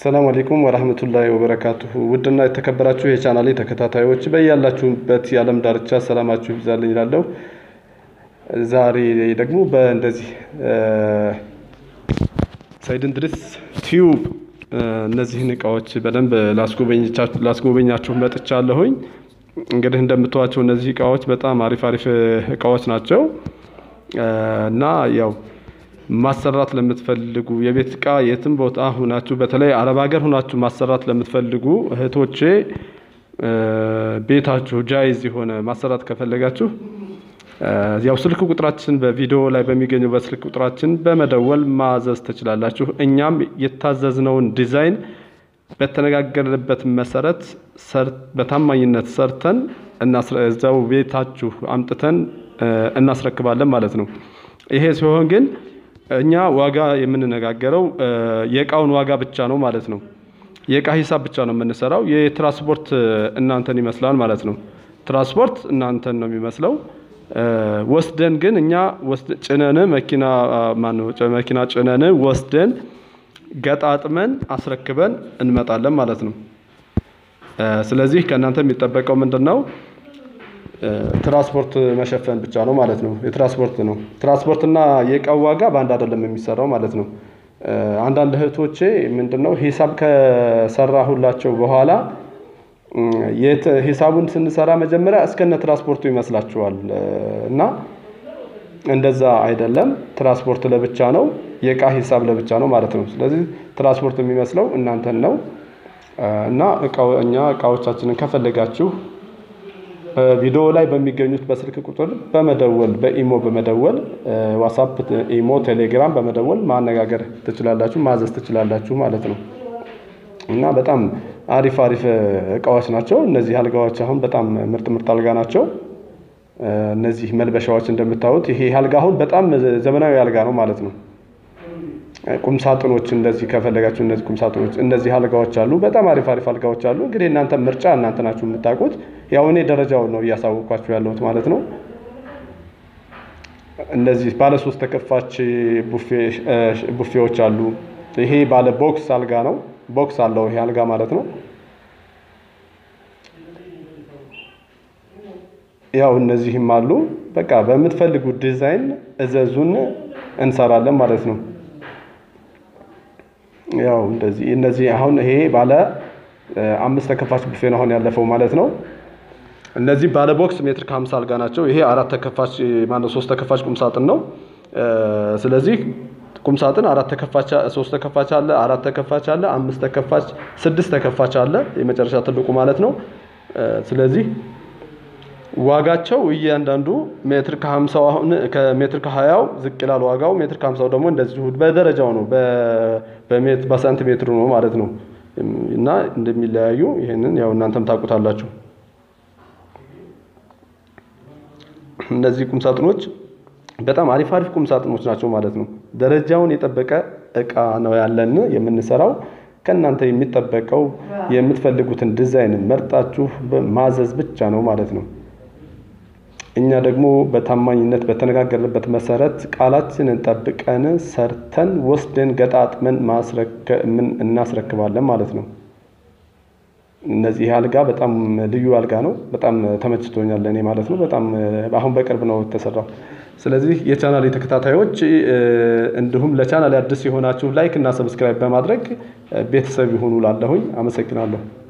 ሰላም አለይኩም ወራህመቱላሂ ወበረካቱሁ ውድና የተከበራችሁ የቻናሌ ተከታታዮች በያላችሁበት የዓለም ዳርቻ ሰላማችሁ ይብዛልኝ እላለሁ። ዛሬ ደግሞ በእንደዚህ ሰይድ እንድሪስ ቲዩብ እነዚህን እቃዎች በደንብ ላስጎበኛችሁ መጥቻለሁኝ። እንግዲህ እንደምትዋቸው እነዚህ እቃዎች በጣም አሪፍ አሪፍ እቃዎች ናቸው እና ያው ማሰራት ለምትፈልጉ የቤት እቃ የትም ቦታ ሁናችሁ በተለይ አረብ ሀገር ሁናችሁ ማሰራት ለምትፈልጉ እህቶቼ ቤታችሁ ጃይዝ የሆነ ማሰራት ከፈለጋችሁ ያው ስልክ ቁጥራችን በቪዲዮ ላይ በሚገኘው በስልክ ቁጥራችን በመደወል ማዘዝ ትችላላችሁ። እኛም የታዘዝነውን ዲዛይን በተነጋገርንበት መሰረት በታማኝነት ሰርተን እዛው ቤታችሁ አምጥተን እናስረክባለን ማለት ነው። ይሄ ሲሆን ግን እኛ ዋጋ የምንነጋገረው የእቃውን ዋጋ ብቻ ነው ማለት ነው። የእቃ ሂሳብ ብቻ ነው የምንሰራው። የትራንስፖርት እናንተን ይመስላል ማለት ነው። ትራንስፖርት እናንተን ነው የሚመስለው። ወስደን ግን እኛ ጭነን መኪና ማነው መኪና ጭነን ወስደን ገጣጥመን አስረክበን እንመጣለን ማለት ነው። ስለዚህ ከእናንተ የሚጠበቀው ምንድን ነው? ትራንስፖርት መሸፈን ብቻ ነው ማለት ነው። የትራንስፖርት ነው። ትራንስፖርትና የእቃው ዋጋ በአንድ አይደለም የሚሰራው ማለት ነው። አንዳንድ እህቶቼ ምንድነው ሂሳብ ከሰራሁላቸው በኋላ ሂሳቡን ስንሰራ መጀመሪያ እስከነ ትራንስፖርቱ ይመስላችኋል እና እንደዛ አይደለም። ትራንስፖርት ለብቻ ነው፣ የእቃ ሂሳብ ለብቻ ነው ማለት ነው። ስለዚህ ትራንስፖርት የሚመስለው እናንተን ነው እና እኛ እቃዎቻችንን ከፈለጋችሁ ቪዲዮ ላይ በሚገኙት በስልክ ቁጥር በመደወል በኢሞ በመደወል ዋትሳፕ፣ ኢሞ፣ ቴሌግራም በመደወል ማነጋገር ትችላላችሁ፣ ማዘዝ ትችላላችሁ ማለት ነው እና በጣም አሪፍ አሪፍ እቃዎች ናቸው። እነዚህ አልጋዎች አሁን በጣም ምርጥ ምርጥ አልጋ ናቸው። እነዚህ መልበሻዎች እንደምታዩት ይሄ አልጋ አሁን በጣም ዘመናዊ አልጋ ነው ማለት ነው። ቁም ሳጥኖች እንደዚህ ከፈለጋችሁ እነዚህ ቁም ሳጥኖች እነዚህ አልጋዎች አሉ። በጣም አሪፍ አሪፍ አልጋዎች አሉ። እንግዲህ እናንተ ምርጫ እናንተ ናችሁ የምታውቁት። ያው እኔ ደረጃውን ነው እያሳወቅኳችሁ ያለሁት ማለት ነው። እነዚህ ባለ ሶስት ተከፋች ቡፌዎች አሉ። ይሄ ባለ ቦክስ አልጋ ነው። ቦክስ አለው ይሄ አልጋ ማለት ነው። ያው እነዚህም አሉ። በቃ በምትፈልጉት ዲዛይን እዘዙን እንሰራለን ማለት ነው። ያው እንደዚህ እነዚህ አሁን ይሄ ባለ አምስት ተከፋች ቡፌ ነው አሁን ያለፈው ማለት ነው። እነዚህ ባለ ቦክስ ሜትር ከሀምሳ አልጋ ናቸው። ይሄ አራት ተከፋች ማነው ሶስት ተከፋች ቁም ሳጥን ነው። ስለዚህ ቁም ሳጥን አራት ተከፋች ሶስት ተከፋች አለ፣ አራት ተከፋች አለ፣ አምስት ተከፋች፣ ስድስት ተከፋች አለ የመጨረሻ ትልቁ ማለት ነው። ስለዚህ ዋጋቸው እያንዳንዱ ሜትር ከሀምሳው አሁን ከሜትር ከሀያው ዝቅ ይላል ዋጋው። ሜትር ከሀምሳው ደግሞ እንደዚሁ በደረጃው ነው በሳንቲሜትሩ ነው ማለት ነው። እና እንደሚለያዩ ይህንን ያው እናንተም ታውቁታላችሁ። እነዚህ ቁም ሳጥኖች በጣም አሪፍ አሪፍ ቁም ሳጥኖች ናቸው ማለት ነው። ደረጃውን የጠበቀ እቃ ነው ያለን የምንሰራው። ከእናንተ የሚጠበቀው የምትፈልጉትን ዲዛይን መርጣችሁ ማዘዝ ብቻ ነው ማለት ነው። እኛ ደግሞ በታማኝነት በተነጋገርንበት መሰረት ቃላችንን ጠብቀን ሰርተን ወስደን ገጣጥመን እናስረክባለን ማለት ነው። እነዚህ አልጋ በጣም ልዩ አልጋ ነው። በጣም ተመችቶኛል እኔ ማለት ነው። በጣም አሁን በቅርብ ነው የተሰራው። ስለዚህ የቻናል ተከታታዮች እንዲሁም ለቻናል አዲስ የሆናችሁ ላይክ እና ሰብስክራይብ በማድረግ ቤተሰብ ይሁኑ ላለሁኝ አመሰግናለሁ።